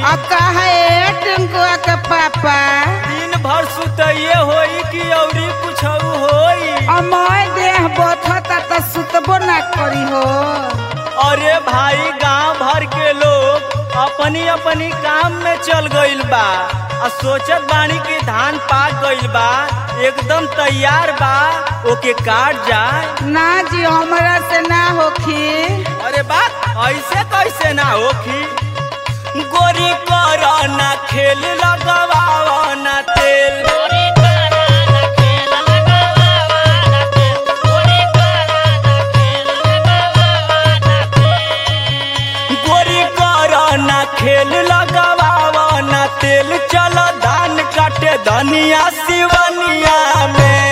आ कहे टिंकुआ के पापा दिन भर सुतइए होई कि औरी कुछ होई अमय देह बथता त सुतबो ना करी हो अरे भाई गांव भर के लोग अपनी अपनी काम में चल गइल बा आ सोचत बानी कि धान पाक गइल बा एकदम तैयार बा ओके काट जाए ना जी हमरा से ना होखी अरे बात ऐसे कैसे ना होखी गोरी कर ना खेल लगवावा ना तेल गोरी कर ना खेल लगवावा ना तेल चल धान काटे धनिया सिवनिया में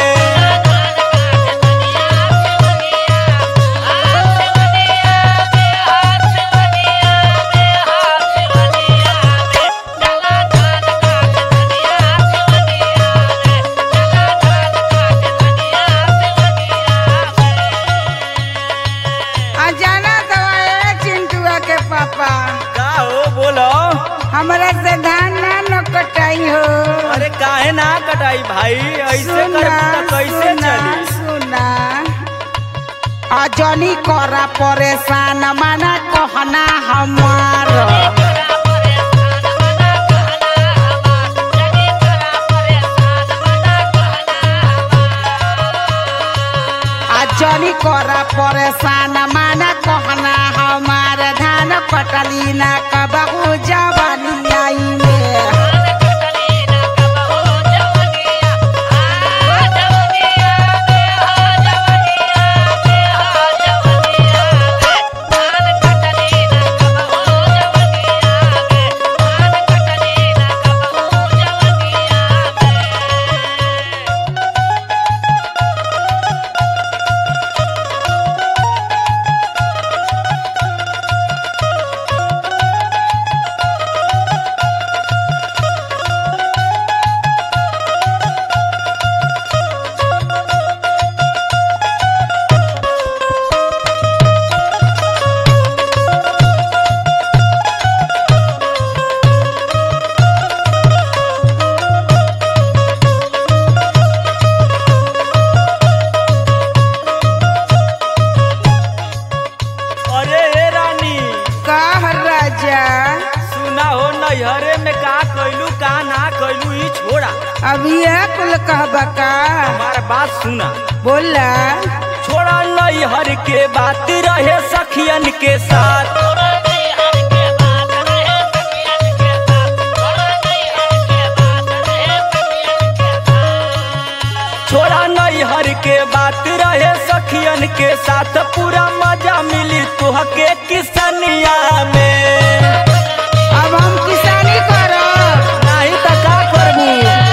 आ जाना दवा चिंटुआ के पापा का हो बोलो हमरा से धान ना न कटाई हो अरे काहे ना कटाई भाई ऐसे सुना, कर कैसे सुना, चली सुना आ जनी करा परेशान माना कहना हमार आ जनी करा परेशान माना कहना हमार धान कटली ना कबहू जवानी आई में अरे हे रानी कह राजा सुना हो नैहरे में का कैलू का ना कैलू ही छोड़ा अभी कुल कहबा का हमारा बात सुना बोला छोड़ा नैहर के बात रहे सखियन के साथ छोड़ा नैहर के बात रहे सखियन के साथ पूरा मजा मिली तुहके किसनिया में अब हम किसानी करब नहीं तो का करबू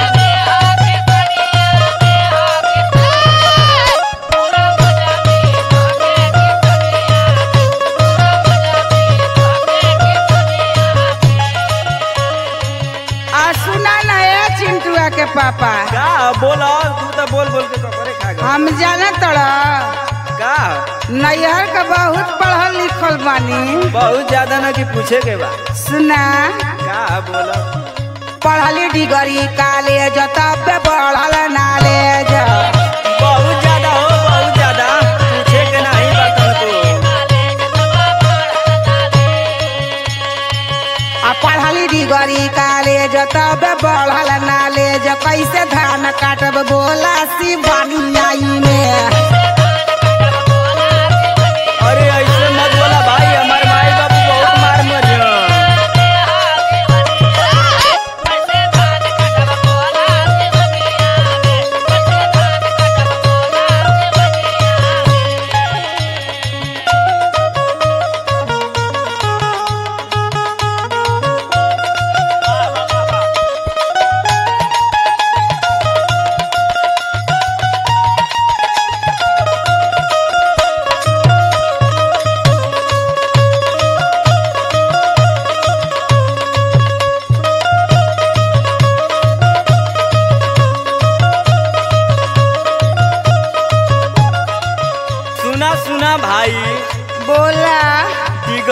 आ सुना ना ए चिंटुआ के पापा का बोला तू तो बोल बोल के कपड़े खा गया हम जाना तड़ा का नैहर का बहुत पढ़ल लिखल बानी बहुत ज्यादा ना कि पूछे के बा सुना का बोला पढ़ली डिगरी कॉलेज तब बढ़ल नॉलेज बहुत ज्यादा हो बहुत ज्यादा पूछे के नहीं बा तुमको आ पढ़ली डिगरी कॉलेज तब बढ़ल नॉलेज कैसे धान काटब बोला शिवानी में अरे ऐसे मत बोला भाई हमार माई बाबू बहुत मार मरियो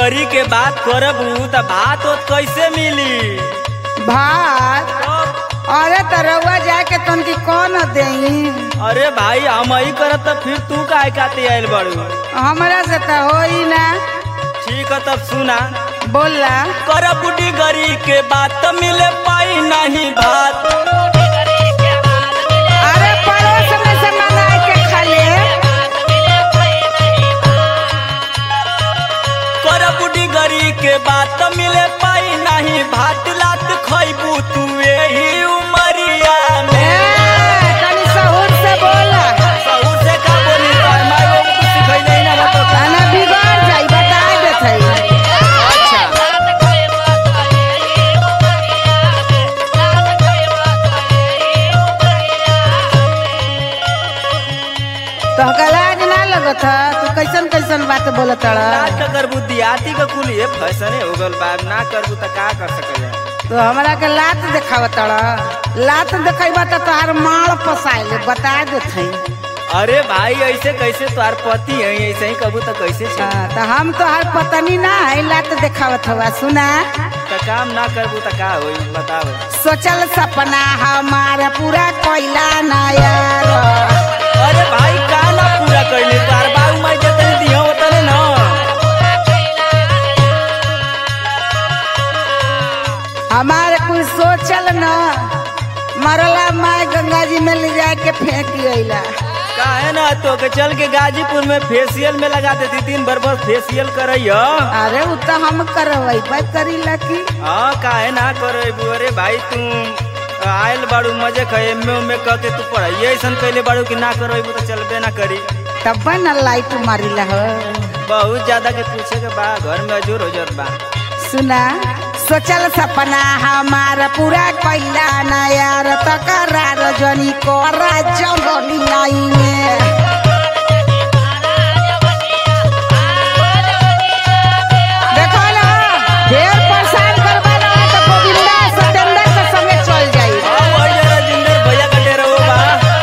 गरी के बात करबू त भात ओत कैसे मिली भात तब अरे त रउआ जाके तनकी कौन देई अरे भाई हम ही करत त फिर तू काहे खाते आइल बड़ू हमरा से त होई ना ठीक है तब सुना बोला कर बुढ़ी गरी के बात त मिले पाई नहीं भात अरे पड़ोस में से मंगाई के खा ले कर बुढ़ी गरी के बात त मिले पाई नहीं भात लात खैबू तू यही उमरिया ए, में तनी सहूर से बोला सहूर से का बोली तोहर माई बाबू कुछ सिखैले ही ना बा तो खाना बिगड़ जाई बता देत हई अच्छा तो लाज ना लगत ह तू कैसन कैसन बात बोलत ना हड़ करबू दियाती का कुल ये फैसने हो गल बा ना करबू त का कर सकेला तो हमरा के लात देखावत हड़ लात देखाइबा त तोहार माड़ पसाइले बता देत हई अरे भाई ऐसे कैसे तोहार पति है ऐसे ही कबू त कैसे छे हाँ, तो हम तोहार पतनी ना है लात देखावत हवा सुना त काम ना करबू त का होई बताओ सोचल सपना हमारा पूरा कोइला ना यार अरे भाई का ना पूरा कैले तोहार बाबू माई जतने दिया होतने ना हमारे कुछ सोचल न मरला माय गंगा जी में ले जाके फेंक अइला का है ना तो के चल के गाजीपुर में फेशियल में लगा देती तीन बार बार फेशियल करैया अरे उ तो हम करवाई करी लकी हाँ का है ना करैबू अरे भाई तू आयल बाड़ू मजे खे एमे उमे कह के तू पढ़ाई ऐसन कैले बाड़ू कि ना करैबू तो चलबे ना करी तब न लाइट मारिला हो बहुत ज्यादा के पूछे के बा घर में अजूर हो जात बा सुना सोचल सपना हमारा पूरा कोइला ना यार तो करा रजनी कोरा जंगली लाई में देखो ना ढेर परेशान करवा ना तो गोविंदा सतेंद्र के संगे चल जाई हाँ, वही जरा जिंदर भैया कटे रहो बा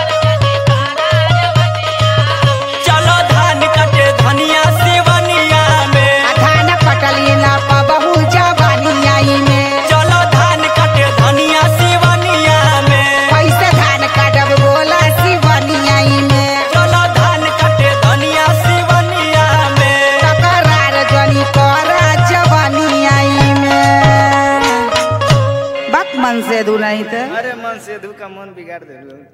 चलो धान कटे धनिया सिवनिया में धान कटली ना पबहू जवानी आई में चलो धान कटे धनिया सिवनिया में कैसे धान काटब बोला शिवनी आई में चलो धान कटे धनिया सिवनिया में तकरार जनी करा जवानी आई में बक मन से दुलाई तो अरे मन से धू का मन बिगाड़ दे